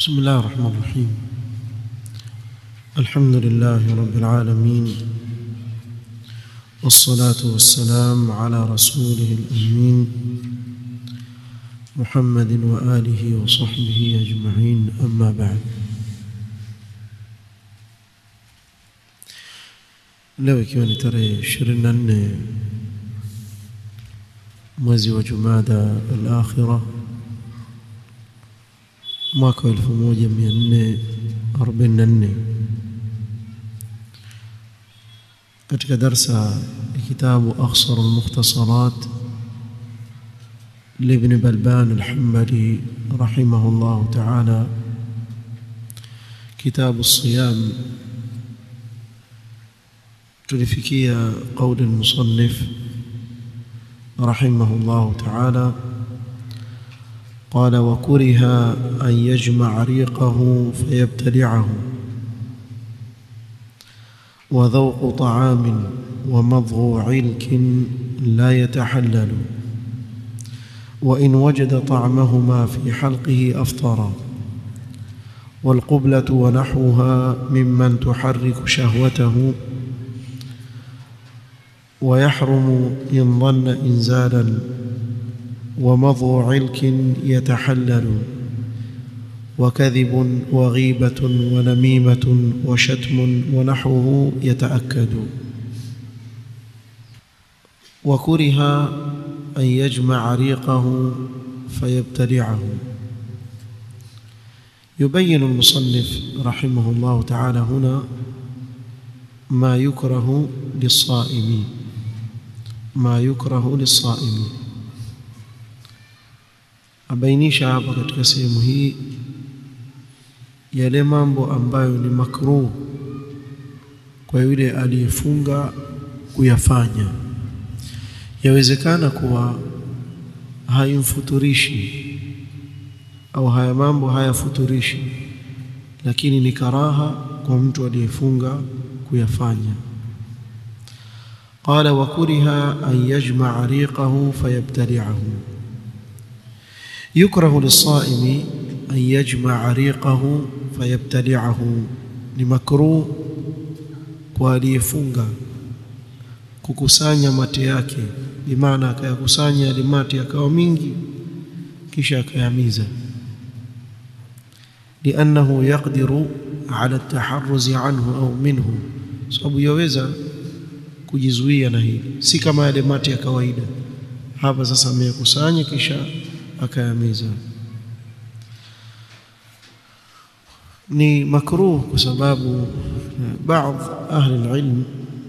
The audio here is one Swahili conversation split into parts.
بسم الله الرحمن الرحيم الحمد لله رب العالمين والصلاة والسلام على رسوله الأمين محمد وآله وصحبه أجمعين أما بعد leo ikiwa ni tarehe 24 mwezi wa Jumada al-Akhirah mwaka 1444 katika darsa ya kitabu Akhsar al-Mukhtasarat لابن بلبان الحنبلي رحمه الله تعالى كتاب الصيام tulifikia قول المصنف رحمه الله تعالى قال وكره أن يجمع ريقه فيبتلعه وذوق طعام ومضغ علك لا يتحلل وإن وجد طعمهما في حلقه أفطر والقبلة ونحوها ممن تحرك شهوته ويحرم إن ظن إنزالا ومضغ علك يتحلل وكذب وغيبة ونميمة وشتم ونحوه يتأكد وكره أن يجمع ريقه فيبتلعه يبين المصنف رحمه الله تعالى هنا ما يكره للصائم ما يكره للصائم abainisha hapa katika sehemu hii yale mambo ambayo ni makruh kwa yule aliyefunga kuyafanya yawezekana kuwa haimfuturishi au haya mambo hayafuturishi lakini ni karaha kwa mtu aliyefunga kuyafanya قال وكره أن يجمع ريقه فيبتلعه يكره للصائم أن يجمع ريقه فيبتلعه لمكروه kualiyefunga kukusanya mate yake bimaana akayakusanya yale mate yakawa mingi kisha akayamiza liannahu yaqdiru ala taharruzi anhu au minhu sababu yaweza kujizuia na hili si kama yale mate ya kawaida hapa sasa ameyakusanya kisha akayamiza ni makruh kwa sababu baadhi ahli alilm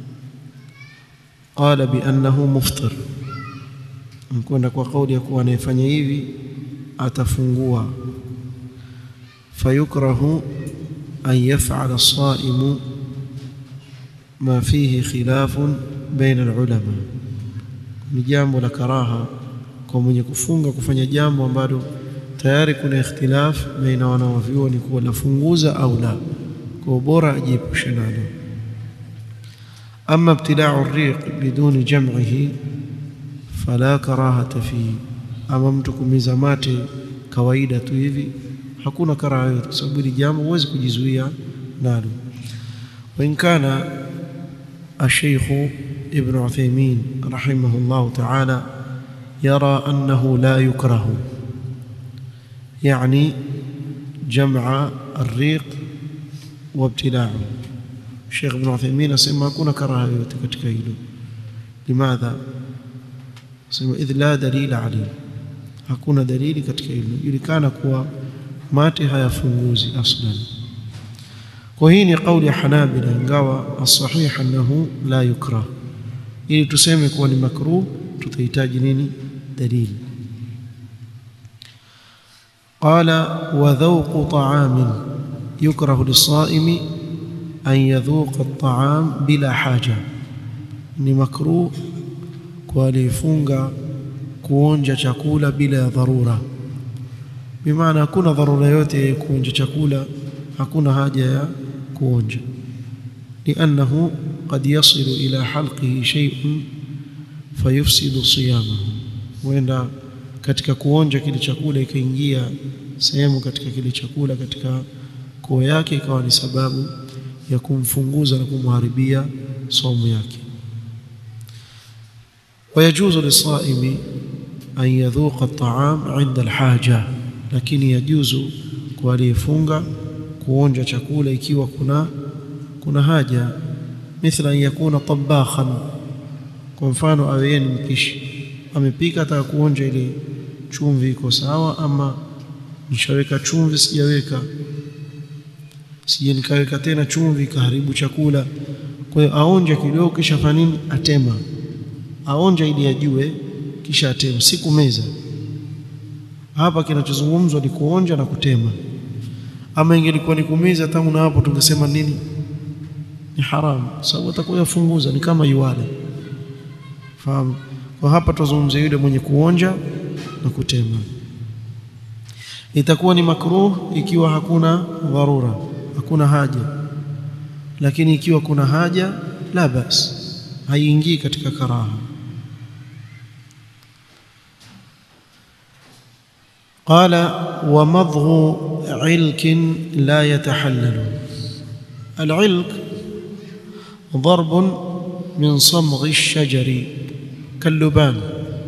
qala bi annahu muftir mkwenda kwa kauli ya kuwa anayefanya hivi atafungua fayukrahu an yaf'ala as-sa'imu ma fihi khilafun baina al-ulama ni jambo la karaha kwa mwenye kufunga kufanya jambo ambalo tayari kuna ikhtilaf baina wanawavyuoni kuwa lafunguza au la kwa bora ajiepushe nalo ama ibtila'u ar-riq biduni jam'ihi fala karahata fihi ama mtu kumiza mate kawaida tu hivi hakuna karaha yote sababu hili jambo huwezi kujizuia nalo وإن كان الشيخ ابن عثيمين رحمه الله تعالى يرى أنه لا يكره يعني جمع الريق وابتلاعه الشيخ ابن عثيمين اسمى كنا كراهه katika hilo لماذا sema idh la dalila alayhi hakuna dalili katika hilo ilikana kuwa mate hayafunguzi aslan kwa hii ni kauli ya Hanabila ingawa as-sahih annahu la yukrah ili tuseme kuwa ni makruh tutahitaji nini dalili qala wa dhawqu ta'amin yukrahu lis-sa'imi an yadhuqa at-ta'am bila haja ni makruh kwa aliyefunga kuonja chakula bila ya dharura bimaana hakuna dharura yote ya kuonja chakula hakuna haja ya kuonja liannahu qad yasilu ila halqihi shay'un fayufsidu siyamahu huenda katika kuonja kile chakula ikaingia sehemu katika kile chakula katika koo yake ikawa ni sababu ya kumfunguza na kumharibia somo yake ويجوز للصائم أن يذوق الطعام عند الحاجة lakini yajuzu kwa aliyefunga kuonja chakula ikiwa kuna kuna haja mithla an yakuna tabakhan kwa mfano awe yeye ni mpishi amepika ataka kuonja ile chumvi iko sawa ama nishaweka chumvi sijaweka sije nikaweka tena chumvi ikaharibu chakula kwa hiyo aonja kidogo kisha fanya nini atema aonja ili ajue kisha atema si kumeza hapa kinachozungumzwa ni kuonja na kutema ama ingelikuwa ni kumeza tangu na hapo tungesema nini ni haramu sababu atakuwa yafunguza ni kama yuwala fahamu kwa hapa tuzungumzia yule mwenye kuonja na kutema itakuwa ni makruh ikiwa hakuna dharura hakuna haja lakini ikiwa kuna haja la bas haiingii katika karaha قال ومضغ علك لا يتحلل العلك ضرب من صمغ الشجر كاللبان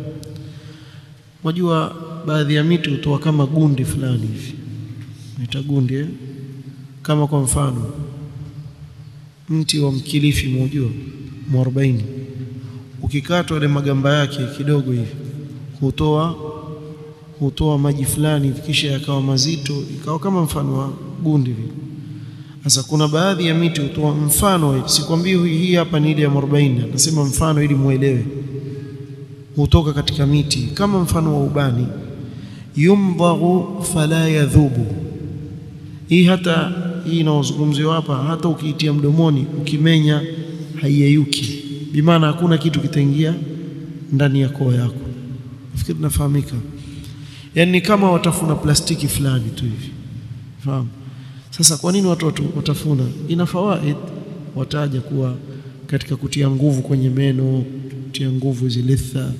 wajua baadhi ya miti hutoa kama gundi fulani hivi naita gundi eh? kama kwa mfano mti wa mkilifi mojua mwarobaini ukikatwa ile magamba yake kidogo hivi hutoa hutoa maji fulani kisha yakawa mazito ikawa kama mfano wa gundi vile sasa kuna baadhi ya miti hutoa mfano sikwambii hii hapa ni ile ya mwarobaini nasema mfano ili muelewe hutoka katika miti kama mfano wa ubani yumdaghu fala yadhubu hii hata hii inaozungumziwa hapa hata ukiitia mdomoni ukimenya haiyeyuki bimaana hakuna kitu kitaingia ndani ya koo yako nafikiri nafahamika yani kama watafuna plastiki fulani tu hivi fahamu sasa kwa nini watu watafuna ina fawaid wataja kuwa katika kutia nguvu kwenye meno kutia nguvu zilitha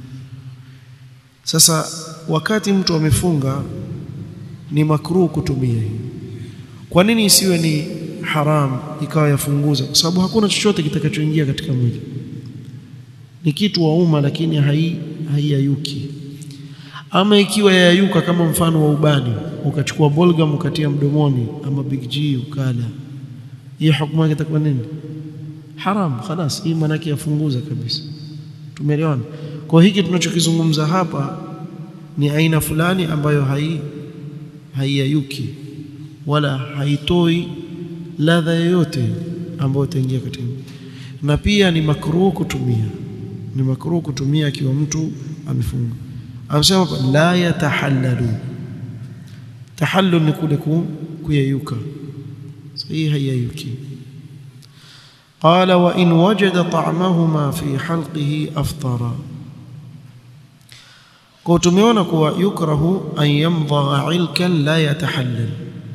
sasa wakati mtu amefunga ni makruh kutumia hii kwa nini isiwe ni haram ikawa yafunguza kwa sababu hakuna chochote kitakachoingia katika mwili ni kitu wa umma lakini hai haiyayuki ama ikiwa yayuka kama mfano wa ubani ukachukua bolgam ukatia mdomoni ama big G ukala hii hukumu yake itakuwa nini haram خلاص hii maana yake yafunguza kabisa tumeelewana kwa hiki tunachokizungumza hapa ni aina fulani ambayo hai haiyayuki wala haitoi ladha yoyote ambayo itaingia katika na pia ni makruh kutumia ni makruh kutumia akiwa mtu amefunga amesema la yatahallalu tahallul ni kule kuyayuka hii haiyayuki قال وإن وجد طعمهما في حلقه أفطر kwa tumeona kuwa yukrahu an yamdagha ilkan la yatahallal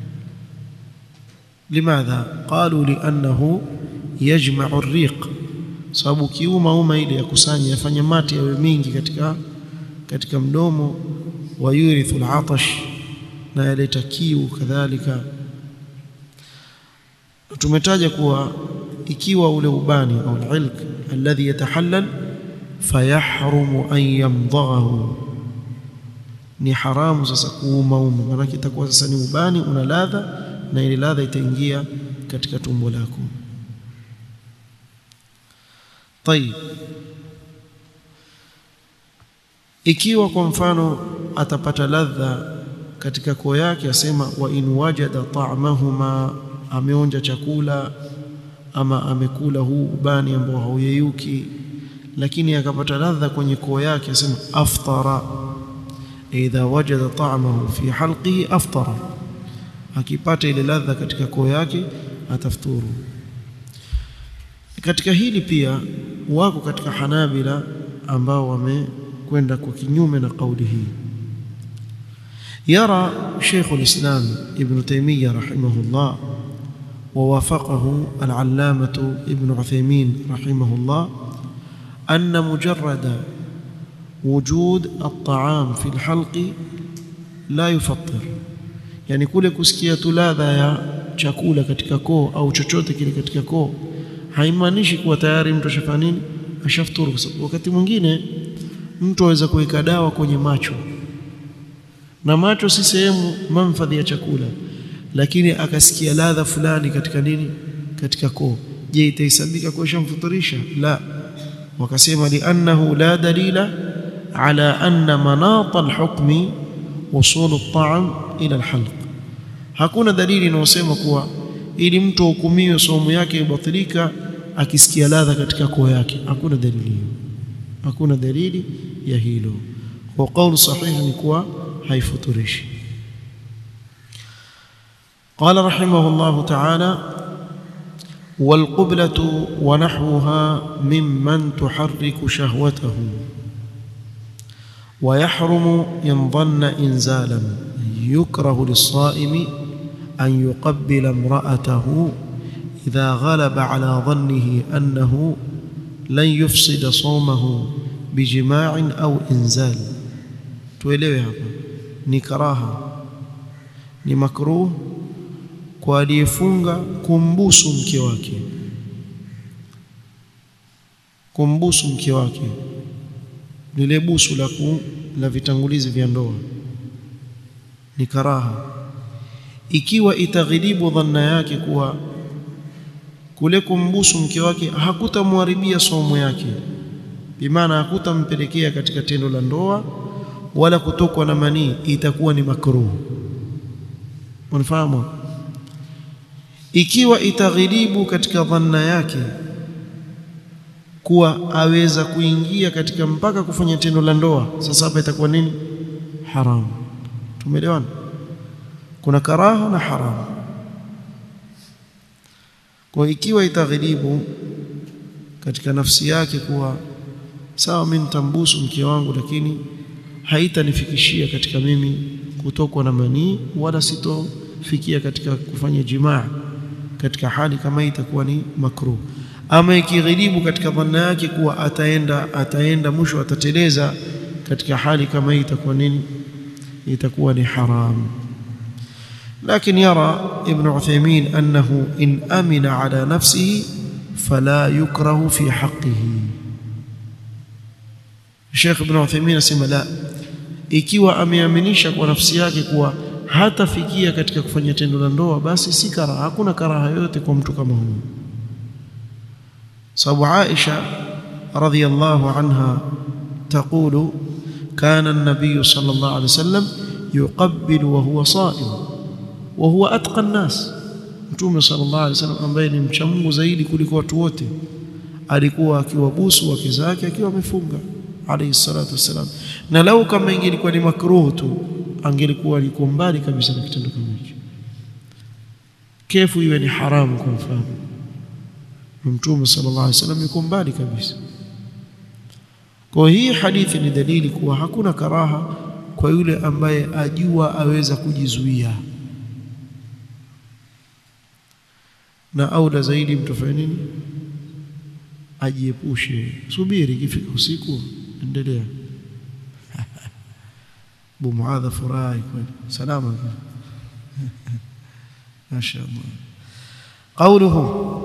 limadha qalu liannahu yajma'u ar-riq sababu kiuma uma ile ya kusanya yafanya mate yawe mingi katika katika mdomo wa yurithu al-atash na yaleta kiu kadhalika tumetaja kuwa ikiwa ule ubani au al-ilk alladhi yatahallal fayahrumu an yamdaghahu ni haramu sasa kuumauma maana itakuwa sasa ni ubani una ladha na ile ladha itaingia katika tumbo lako طيب ikiwa kwa mfano atapata ladha katika koo yake asema wa in wajada ta'mahuma ameonja chakula ama amekula huu ubani ambao hauyeyuki lakini akapata ladha kwenye koo yake asema aftara idha wajada ta'mahu fi halqihi aftara akipata ile ladha katika koo yake atafuturu katika hili pia wako katika Hanabila ambao wamekwenda kwa kinyume na kauli hii يرى شيخ الإسلام ابن تيمية رحمه الله ووافقه العلامة ابن عثيمين رحمه الله أن مجرد وجود الطعام في الحلق لا يفطر yani kule kusikia tu ladha ya chakula katika koo au chochote kile katika koo haimaanishi kuwa tayari mtu ashafanya nini ashafuturu kwa sababu wakati mwingine mtu aweza kuweka dawa kwenye macho na macho si sehemu manfadhi ya chakula lakini akasikia ladha fulani katika nini katika koo je itahesabika kuwa shamfuturisha la wakasema liannahu la dalila ala anna manata alhukmi wusul at-ta'am ila alhalq hakuna dalili inayosema kuwa ili mtu ahukumiwe somo yake ibatilika akisikia ladha katika koo yake hakuna dalili hiyo hakuna dalili ya hilo kwa kauli sahihi ni kuwa haifuturishi قال رحمه الله تعالى والقبلة ونحوها ممن تحرك شهوته ويحرم إن ظن إنزالا يكره للصائم أن يقبل امرأته إذا غلب على ظنه أنه لن يفسد صومه بجماع أو إنزال tuelewe hapa ni karaha ni makruh kwa aliyefunga kumbusu mke wake kumbusu mke wake lile busu la ku, la vitangulizi vya ndoa ni karaha ikiwa itaghilibu dhanna yake kuwa kule kumbusu mke wake hakutamharibia somo yake bimaana hakutampelekea katika tendo la ndoa wala kutokwa na manii itakuwa ni makruh unafahamu ikiwa itaghilibu katika dhanna yake kuwa aweza kuingia katika mpaka kufanya tendo la ndoa sasa hapa itakuwa nini haramu tumeelewana kuna karaha na haramu kwa ikiwa itaghilibu katika nafsi yake kuwa sawa mimi nitambusu mke wangu lakini haitanifikishia katika mimi kutokwa na manii wala sitofikia katika kufanya jimaa katika hali kama hii itakuwa ni makruh ama ikighilibu katika dhanna yake kuwa ataenda ataenda mwisho atateleza katika hali kama hii itakuwa nini itakuwa ni haram لكن يرى ابن عثيمين أنه إن أمن على نفسه فلا يكره في حقه الشيخ ابن عثيمين asema la ikiwa ameaminisha kwa nafsi yake kuwa hatafikia katika kufanya tendo la ndoa basi si karaha hakuna karaha yoyote kwa mtu kama huyo sababu Aisha radhiyallahu anha تقول كان النبي صلى الله عليه وسلم يقبل وهو صائم وهو اتقى الناس mtume sallallahu alaihi wasallam ambaye ni mcha Mungu zaidi kuliko watu wote alikuwa akiwabusu wake zake akiwa amefunga alayhi salatu wasalam na lau kama ingelikuwa ni makruh tu angelikuwa alikuwa mbali kabisa na kitendo kama hicho kefu iwe ni haramu kwa mfano mtume sallallahu alaihi wasallam yuko mbali kabisa kwa hii hadithi ni dalili kuwa hakuna karaha kwa yule ambaye ajua aweza kujizuia na aula zaidi mtu afanye nini ajiepushe subiri ikifika usiku endelea bu muadha furahi kweli salama mashaallah qawluhu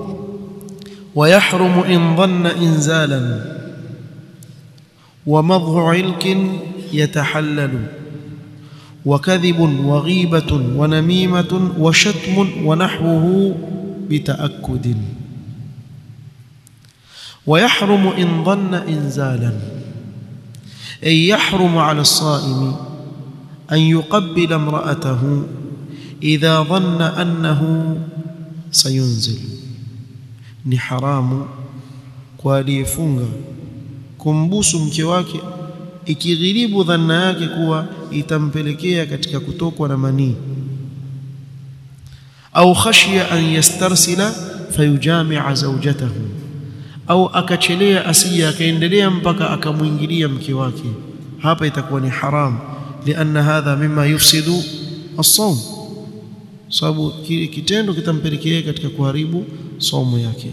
ويحرم إن ظن إنزالا ومضغ علك يتحلل وكذب وغيبة ونميمة وشتم ونحوه بتأكد ويحرم إن ظن إنزالا أي يحرم على الصائم أن يقبل امرأته إذا ظن أنه سينزل ni haramu kwa aliyefunga kumbusu mke wake ikighilibu dhanna yake kuwa itampelekea katika kutokwa na manii au khashya an yastarsila fayujamia zawjatahu au akachelea asije akaendelea mpaka akamwingilia mke wake hapa itakuwa ni haram lianna hadha mima yufsidu as-sawm sababu kitendo kitampelekea katika kuharibu somo yake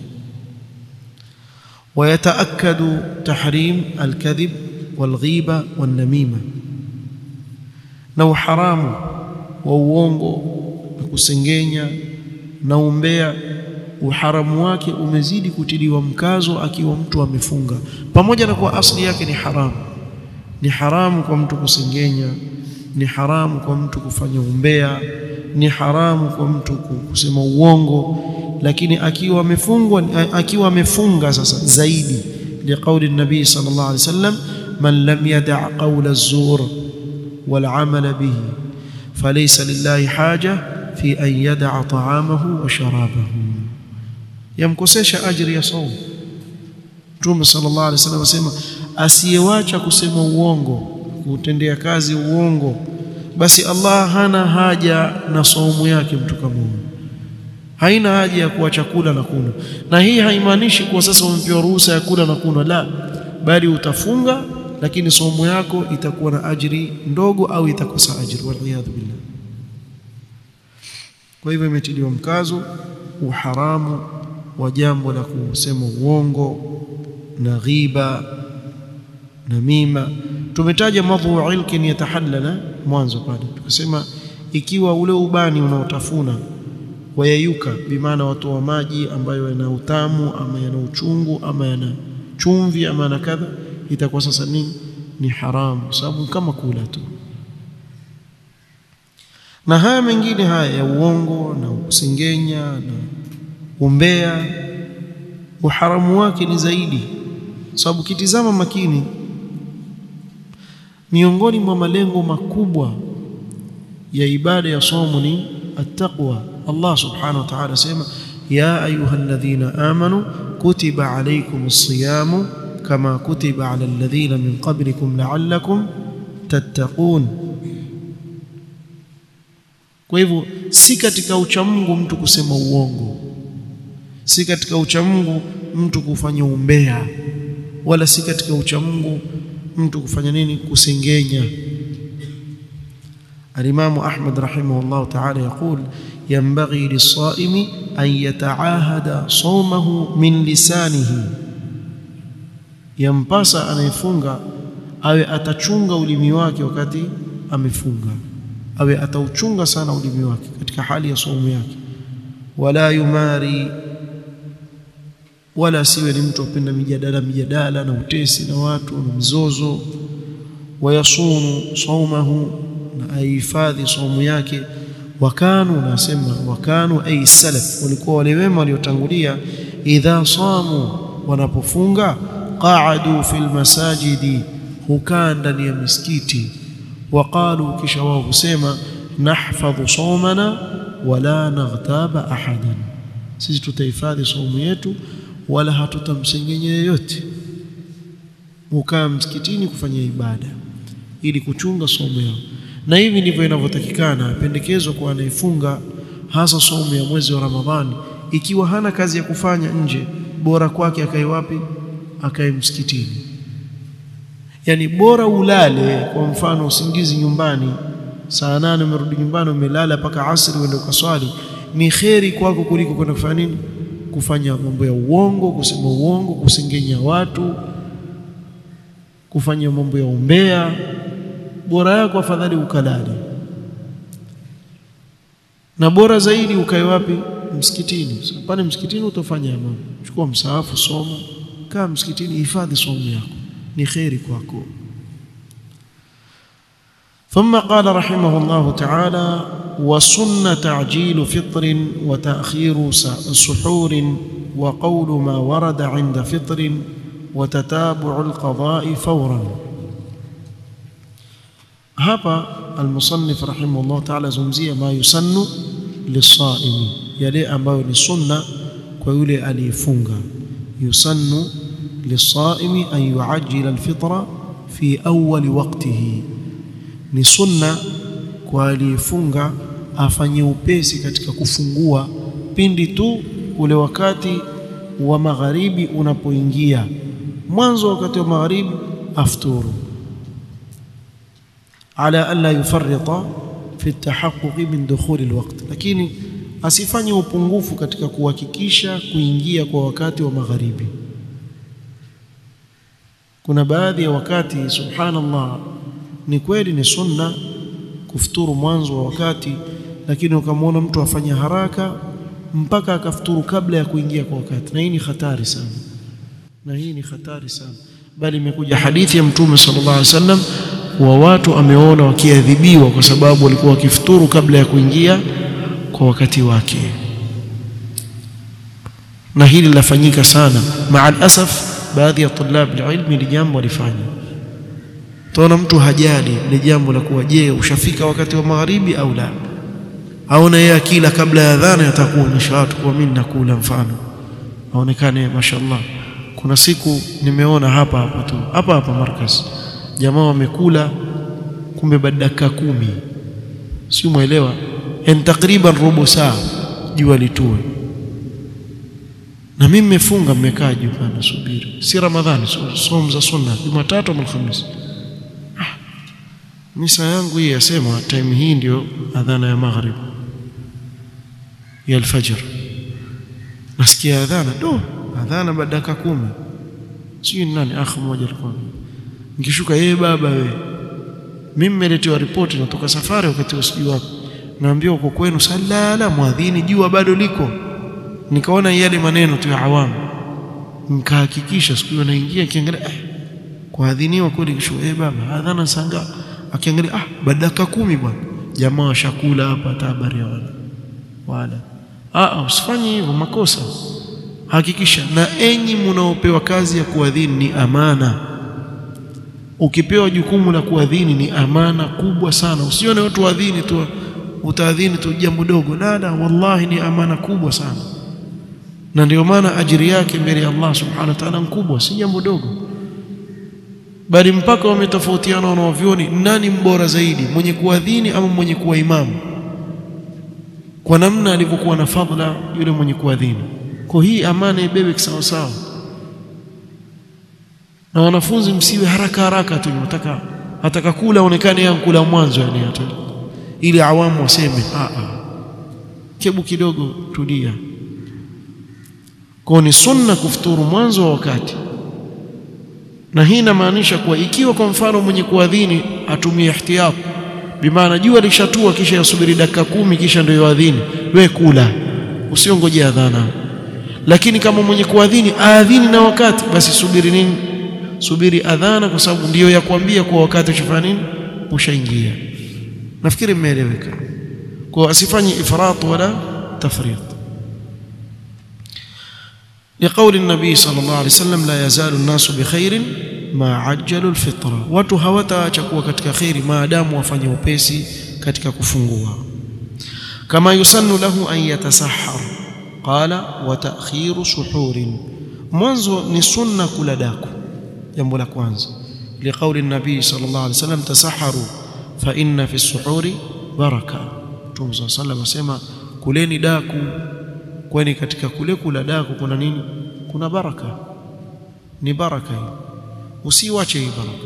ويتأكد تحريم الكذب والغيبة والنميمة نو حرام wa uongo na kusengenya na umbea uharamu wake umezidi kutiliwa mkazo akiwa mtu amefunga pamoja na kuwa asli yake ni haramu ni haramu kwa mtu kusengenya ni haramu kwa mtu kufanya umbea ni haramu kwa mtu kusema uongo lakini akiwa amefungwa akiwa amefunga sasa zaidi liqauli nabii sallallahu alaihi wasallam man lam yada' qawla az-zur wal 'amala bihi falaysa lillahi haja fi an yada'a ta'amahu wa sharabahu yamkosesha ajri ya saum Mtume sallallahu alaihi wasallam asema asiyewacha kusema uongo kutendea kazi uongo basi Allah hana haja na saumu yake mtu kama huyo haina haja ya kuwa chakula na kunywa na hii haimaanishi kuwa sasa umepewa ruhusa ya kula na kunywa la bali utafunga lakini saumu yako itakuwa na ajiri ndogo au itakosa ajiri waliyadhu billah kwa hivyo imetiliwa mkazo uharamu wa jambo la kusema uongo na ghiba na mima tumetaja madhu ilkin yatahallala mwanzo pale tukasema ikiwa ule ubani unaotafuna wayayuka bimaana watoa maji ambayo yana utamu ama yana uchungu ama yana chumvi ama na kadha itakuwa sasa nini ni haramu sababu kama kula tu na haya mengine haya ya uongo na usengenya na umbea uharamu wake ni zaidi sababu kitizama makini miongoni mwa malengo makubwa ya ibada ya somo ni attaqwa Allah subhanahu wa ta'ala sema ya ayyuhalladhina amanu kutiba alaykumus siyamu kama kutiba ala alladhina min qablikum la'allakum tattaqun kwa hivyo si katika uchamungu mtu kusema uongo si katika uchamungu mtu kufanya umbea wala si katika uchamungu mtu kufanya nini kusengenya الإمام أحمد رحمه الله تعالى يقول ينبغي للصائم أن يتعاهد صومه من لسانه yampasa anayefunga awe atachunga ulimi wake wakati amefunga awe atauchunga sana ulimi wake katika hali ya saumu yake wala yumari wala siwe ni mtu apenda mijadala mijadala na utesi na watu na mizozo wayasunu saumahu na aihifadhi saumu yake wakanu nasema wakanu ay salaf walikuwa wale wema waliotangulia idha samu wanapofunga qaadu fil masajidi hukaa ndani ya misikiti waqalu kisha wao husema nahfadhu saumana wala naghtaba ahadan sisi tutahifadhi saumu yetu wala hatutamsengenya yeyote hukaa msikitini kufanya ibada ili kuchunga saumu yao na hivi ndivyo inavyotakikana pendekezwa kwa anayefunga hasa saumu ya mwezi wa Ramadhani ikiwa hana kazi ya kufanya nje bora kwake akae wapi akae msikitini yani bora ulale kwa mfano usingizi nyumbani saa nane umerudi nyumbani umelala mpaka asri uende ukaswali ni kheri kwako kuliko kwenda kufanya nini kufanya mambo ya uongo kusema uongo kusengenya watu kufanya mambo ya umbea bora yako afadhali ukalale na bora zaidi ukae wapi msikitini so, pale msikitini utafanya mambo chukua msaafu soma kaa msikitini hifadhi somo yako ni kheri kwako ثم قال رحمه الله تعالى وسن تعجيل فطر وتأخير سحور وقول ما ورد عند فطر وتتابع القضاء فورا hapa almusannif rahimahullah ta'ala zungumzia ma yusannu lisaimi yale ambayo ni sunna kwa yule aliyefunga yusannu lisaimi an yuajjila alfitra fi awwal waqtihi ni sunna kwa aliyefunga afanye upesi katika kufungua pindi tu ule wakati wa magharibi unapoingia mwanzo wakati wa magharibi afturu على ألا يفرط في التحقق من دخول الوقت lakini asifanye upungufu katika kuhakikisha kuingia kwa wakati wa magharibi kuna baadhi ya wakati subhanallah ni kweli ni sunna kufuturu mwanzo wa wakati, lakini ukamwona mtu afanya haraka mpaka akafuturu kabla ya kuingia kwa wakati, na hii ni hatari sana, na hii ni hatari sana. Bali imekuja hadithi ya Mtume sallallahu alaihi wasallam wa watu ameona wakiadhibiwa kwa sababu walikuwa wakifuturu kabla ya kuingia kwa wakati wake, na hili linafanyika sana. Maa alasaf, baadhi ya tulab alilmi ni jambo walifanya Utaona mtu hajali ile jambo la kuwa, je, ushafika wakati wa magharibi au la? Aona yeye akila kabla ya adhana, atakuonyesha watu kwa mimi nakula, mfano aonekane mashallah. Kuna siku nimeona hapa hapa tu hapa hapa Markaz, jamaa wamekula, kumbe baada dakika kumi, si mwelewa, en takriban robo saa jua litue, na mimi nimefunga, mmekaa juu pana subiri, si Ramadhani, somo za sunna, Jumatatu au Alhamisi misa yangu hii yasema time hii ndio adhana ya maghrib ya alfajr. Nasikia adhana do adhana baada dakika kumi, sijui nani akhi mmoja alikuwa nikishuka, yeye baba we, mimi nimeletewa ripoti, natoka safari wakati usijui wapi, naambiwa uko kwenu salala mwadhini, jua bado liko. Nikaona yale maneno tu ya awamu, nikahakikisha siku hiyo naingia, kiangalia eh, kuadhiniwa kweli, kishuka, eh baba adhana sanga akiangalia ah, baada dakika kumi bwana, jamaa washakula hapa, hata habari ya wala wala. Ah, usifanye hivyo, makosa. Hakikisha. Na enyi mnaopewa kazi ya kuadhini, ni amana. Ukipewa jukumu la kuadhini, ni amana kubwa sana. Usione watu waadhini tu, utaadhini tu jambo dogo, la la, wallahi ni amana kubwa sana, na ndio maana ajiri yake mbele ya Allah subhanahu wa ta'ala mkubwa, si jambo dogo bali mpaka wametofautiana wanaovyoni, nani mbora zaidi, mwenye kuadhini ama mwenye kuwa imamu, kwa namna alivyokuwa na fadhila yule mwenye kuadhini. Kwa hii amana ibebe kisawasawa, na wanafunzi msiwe haraka haraka tu, nataka ataka kula onekane yeye kula mwanzo, yani hata ili awamu waseme a a, kebu kidogo, tulia. Kwa ni sunna kufuturu mwanzo wa wakati na hii inamaanisha kuwa ikiwa kwa mfano mwenye kuadhini atumie ihtiyat, bimaana jua lishatua, kisha yasubiri dakika kumi, kisha ndio yuadhini, we kula, usiongoje adhana. Lakini kama mwenye kuadhini aadhini na wakati, basi subiri nini? Subiri adhana, kwa sababu ndiyo ya kuambia kuwa wakati ushafanya nini, ushaingia. Nafikiri mmeeleweka. Kwa asifanye ifrat wala tafrit. Liqauli nabii sallallahu alayhi wasallam, la yazalu nnasu bikhairin ma ajjalu alfitra, watu hawataacha kuwa katika kheri maadamu wafanye upesi katika kufungua. Kama yusannu lahu an yatasahhar, qala wa ta'khiru suhurin, mwanzo ni sunna kula daku, jambo la kwanza. Liqauli nabii sallallahu alayhi wasallam, tasahharu fa inna fi suhuri baraka. Mtume sallallahu alayhi wasallam asema kuleni daku kwani katika kule kula daku kuna nini? Kuna baraka, ni baraka hii, usiwache hii baraka.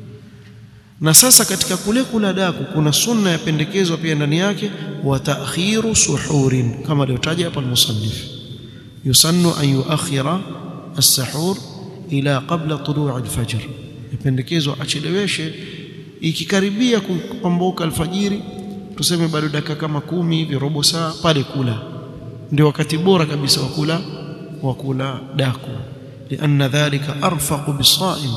Na sasa katika kule kula daku kuna sunna yapendekezwa pia ndani yake, wa ta'khiru suhurin, kama alivyotaja hapa almusannif, yusannu an yuakhira as-sahur ila qabla tulu'i al-fajr, yapendekezwa acheleweshe ikikaribia kupambuka alfajiri, tuseme bado dakika kama kumi hivi, robo saa pale kula ndio wakati bora kabisa wa kula wa kula daku, lianna dhalika arfaqu bisaim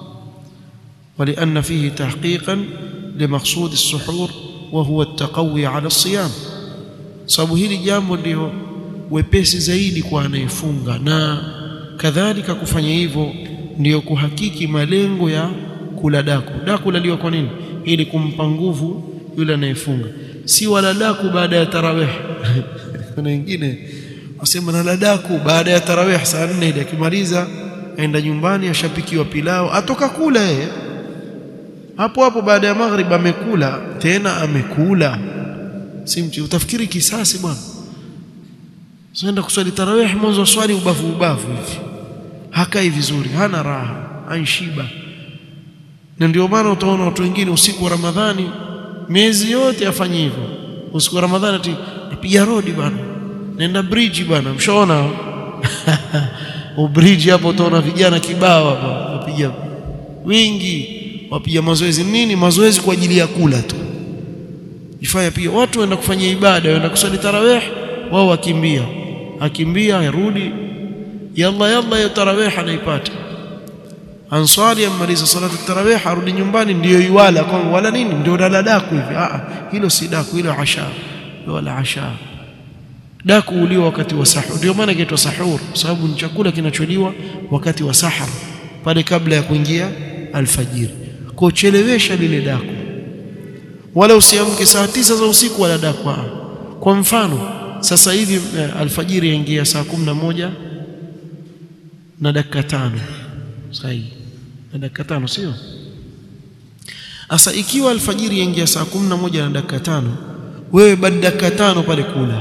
wa lianna fihi tahqiqan limaqsud as-suhur wa huwa at-taqawi ala as-siyam, sababu hili jambo ndio wepesi zaidi kwa anayefunga, na kadhalika kufanya hivyo ndiyo kuhakiki malengo ya kula daku. Daku laliwa kwa nini? Ili kumpa nguvu yule anayefunga, si wala daku baada ya tarawih kuna wengine wasema nala daku baada ya tarawih saa nne ile, akimaliza aenda nyumbani, ashapikiwa pilau, atoka kula yeye hapo hapo. Baada ya maghrib amekula tena, amekula simchi, utafikiri kisasi bwana. Senda kuswali tarawih, mwanzo wa swali ubavu ubavu hivi, hakai vizuri, hana raha, anshiba. Na ndio maana utaona watu wengine usiku wa Ramadhani miezi yote afanye hivyo, usiku wa Ramadhani ati napiga rodi bwana, nenda bridge bwana, mshaona ubridge hapo, utaona vijana kibao hapo wapiga wingi, wapiga mazoezi nini, mazoezi kwa ajili ya kula tu. jifanya pia watu waenda kufanya ibada waenda kusali tarawih wao wakimbia akimbia yarudi yalla yalla ya tarawih anaipata answali amaliza salatu tarawih arudi nyumbani ndiyo iwala kwa wala nini ndio dala daku hivi ah hilo si daku hilo asha wala asha daku uliwa wakati wa sahur ndio maana inaitwa sahur kwa sababu ni chakula kinacholiwa wakati wa sahar pale kabla ya kuingia alfajiri kwa chelewesha lile daku wala usiamke saa tisa za usiku wala daku kwa mfano sasa hivi alfajiri yaingia saa kumi na moja na dakika tano sahihi na dakika tano sio sasa ikiwa alfajiri yaingia saa kumi na moja na dakika tano wewe baada dakika tano pale kula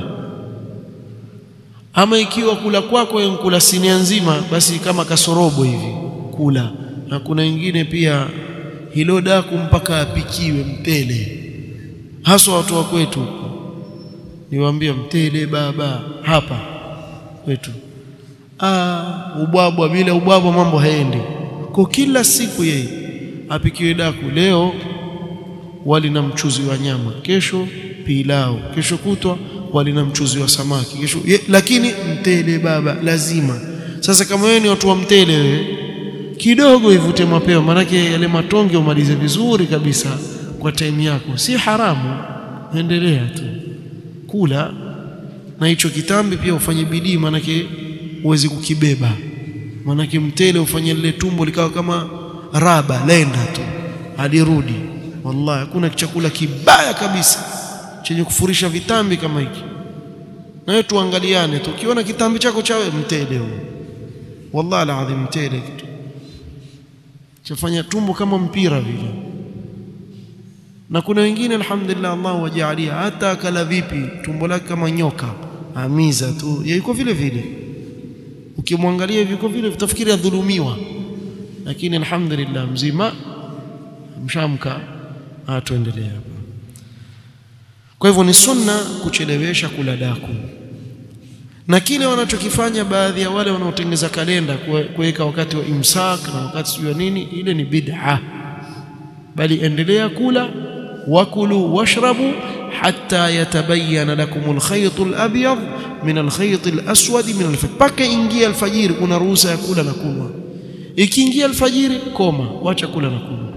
ama ikiwa kula kwako wewe kula sinia nzima basi kama kasorobo hivi kula na kuna wengine pia hilo daku mpaka apikiwe mtele haswa watu wa kwetu niwaambia mtele baba hapa kwetu ah ubwabwa bila ubwabwa mambo haendi kwa kila siku yeye apikiwe daku leo wali na mchuzi wa nyama kesho pilau kesho kutwa wali na mchuzi wa samaki kesho ye, lakini mtele baba lazima sasa kama wewe ni watu wa mtele wewe kidogo ivute mapema manake yale matonge umalize vizuri kabisa kwa time yako si haramu endelea tu kula na hicho kitambi pia ufanye bidii manake uweze kukibeba manake mtele ufanye lile tumbo likawa kama raba lenda tu alirudi wallahi hakuna chakula kibaya kabisa chenye kufurisha vitambi kama hiki na wewe tuangaliane tu ukiona kitambi chako chawe mtele huo wallahi alazim mtele kitu chafanya tumbo kama mpira vile na kuna wengine alhamdulillah Allah wajalia hata akala vipi tumbo lake kama nyoka amiza tu yuko vile vile ukimwangalia hivi yuko vile utafikiri adhulumiwa lakini alhamdulillah mzima mshamka atuendelea hapa kwa hivyo ni sunna kuchelewesha kula daku na kile wanachokifanya baadhi ya wale wanaotengeza kalenda kuweka wakati wa imsak na wakati sio nini ile ni bid'a bali endelea kula wakulu washrabu hatta yatabayyana lakum alkhayt alabyad min alkhayt alaswad min alfajr paka ingia alfajiri kuna ruhusa ya kula na kunywa ikiingia alfajiri koma wacha kula na kunywa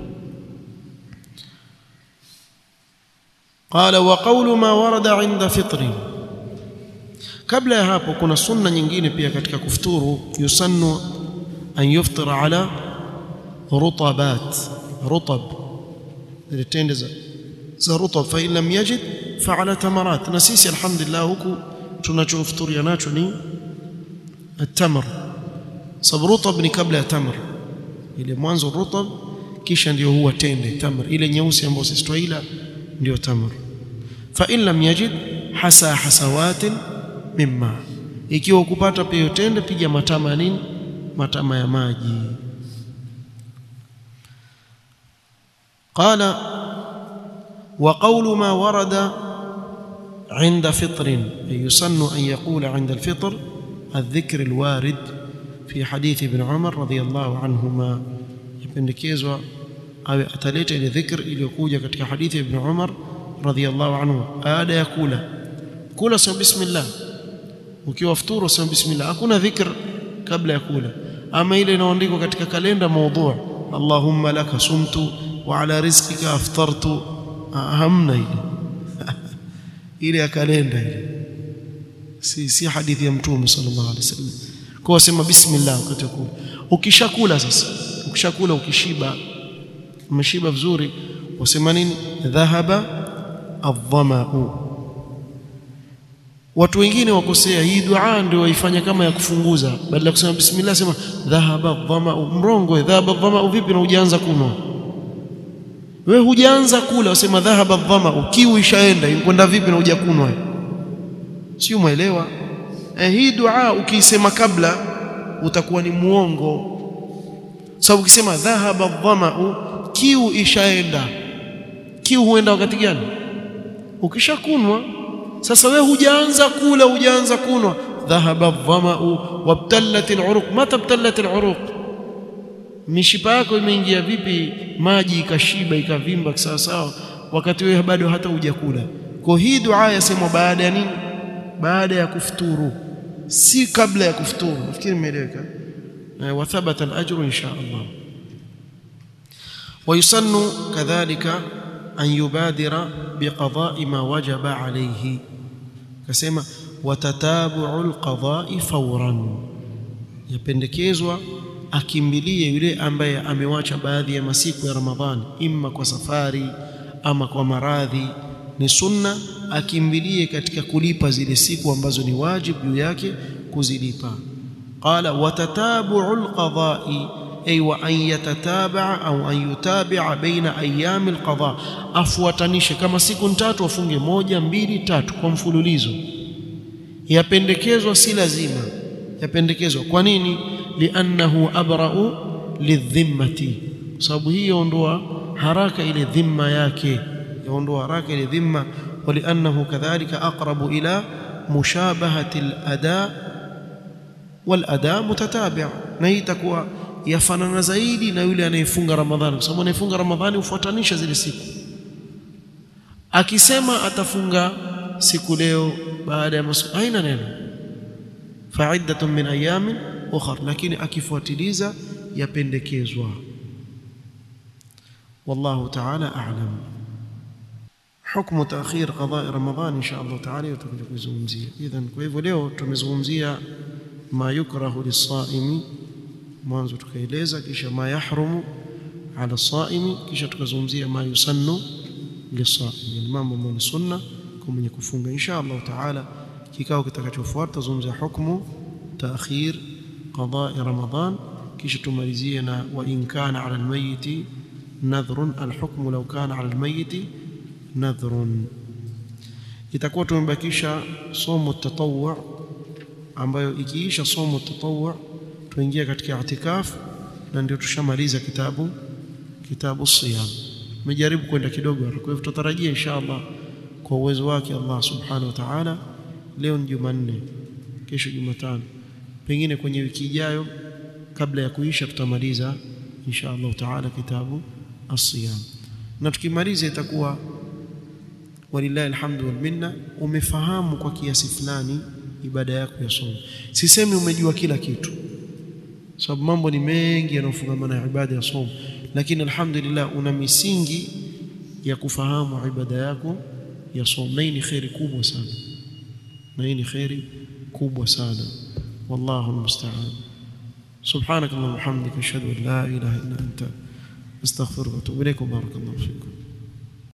قال وقول ما ورد عند فطر kabla ya hapo kuna sunna nyingine pia katika kufuturu yusannu an yuftira ala rutabat rutab zile tende za za rutab fa in lam yajid fa ala tamarat na sisi alhamdulillah huku tunachofuturia nacho ni التمر sababu rutab ni kabla ya tamr ile mwanzo rutab kisha ndio huwa tende tamr ile nyeusi ambayo sisi twaila ndio tamr fa in lam yajid hasa hasawatin mimma ikiwa ukupata pia tende piga matama ya nini matama ya maji قال وقول ما ورد عند فطر يسن أن يقول عند الفطر الذكر الوارد في حديث ابن عمر رضي الله عنهما يpendekezwa awe ataleta ile dhikr iliyokuja katika hadithi ya ibn Umar radhiyallahu anhu baada ya kula kula sema bismillah ukiwa futuru sema bismillah hakuna dhikr kabla ya kula ama ile inaandikwa katika kalenda maudhu Allahumma laka sumtu wa ala rizqika aftartu hamna ile ile ya kalenda ile si si hadithi ya mtume sallallahu alaihi wasallam kwa sema bismillah wakati wa kula ukishakula sasa ukishakula ukishiba umeshiba vizuri wasema nini dhahaba adhamau watu wengine wakosea hii dua ndio waifanya kama ya kufunguza badala ya kusema bismillah sema dhahaba adhamau mrongo dhahaba adhamau vipi na hujaanza kunwa wewe hujaanza kula wasema dhahaba adhamau kiu ishaenda inkwenda vipi na hujakunwa si umeelewa eh, hii dua ukiisema kabla utakuwa ni muongo sababu ukisema dhahaba dhamau kiu ishaenda kiu huenda wakati gani ukishakunwa sasa wewe hujaanza kula hujaanza kunwa dhahaba dhamau wabtallat aluruq mata btallat aluruq mishipa yako imeingia vipi maji ikashiba ikavimba sawa sawa wakati wewe bado hata hujakula kwa hii dua yasemwa baada ya nini baada ya kufuturu si kabla ya kufuturu nafikiri imeeleweka wa thabata al-ajru insha Allah ويسن كذلك أن يبادر بقضاء ما وجب عليه كسمة وتتابع القضاء فورا yapendekezwa akimbilie yule ambaye amewacha baadhi ya masiku ya Ramadhani imma kwa safari ama kwa maradhi ni sunna akimbilie katika kulipa zile siku ambazo ni wajibu juu yake kuzilipa qala watatabu'ul qada'i ay wa an yatataba'a au an yutabi'a baina ayami alqada afuatanishe kama siku tatu afunge moja mbili tatu kwa mfululizo yapendekezwa si lazima yapendekezwa kwa nini li'annahu abra'u lidhimmati sababu hii yaondoa haraka ile dhimma yake yaondoa haraka ile dhimma ولانه كذلك اقرب الى مشابهه الاداء والاداء متتابع na hii itakuwa yafanana zaidi na yule anayefunga ramadhani kwa sababu anayefunga ramadhani hufuatanisha zile siku akisema atafunga siku leo baada ya masiku haina neno fa'iddatun min ayamin ukhra lakini akifuatiliza yapendekezwa wallahu ta'ala a'lam حكم تأخير قضاء رمضان إن شاء الله تعالى وتكون kuzungumzia idhan kwa hivyo leo tumezungumzia ma yukrahu lisaimi mwanzo tukaeleza kisha ma yahrumu ala saimi kisha tukazungumzia ma yusannu lisaimi mambo ambayo ni sunna kwa mwenye kufunga insha Allah taala kikao kitakachofuata tuzungumzia hukumu taakhir qada'i ramadan kisha tumalizie na wa in kana ala almayyit nadhrun alhukmu law kana ala almayyit nadhrun itakuwa tumebakisha somo tatawwu ambayo ikiisha somo tatawwu tuingia katika i'tikaf na ndio tushamaliza kitabu kitabu siyam tumejaribu kwenda kidogo kwa hivyo tutarajia inshallah kwa uwezo wake Allah subhanahu wa ta'ala leo ni Jumanne kesho Jumatano pengine kwenye wiki ijayo kabla ya kuisha tutamaliza inshallah ta'ala kitabu as-siyam na tukimaliza itakuwa walillahi alhamdu wal minna umefahamu kwa kiasi fulani ibada yako ya somo sisemi umejua kila kitu sababu mambo ni mengi yanayofungamana na ibada ya somo lakini alhamdulillah una misingi ya kufahamu ibada yako ya somo na hii ni khairi kubwa sana na hii ni khairi kubwa sana wallahu almusta'an سبحانك اللهم وبحمدك اشهد ان لا اله الا انت استغفرك واتوب اليك وبارك الله فيكم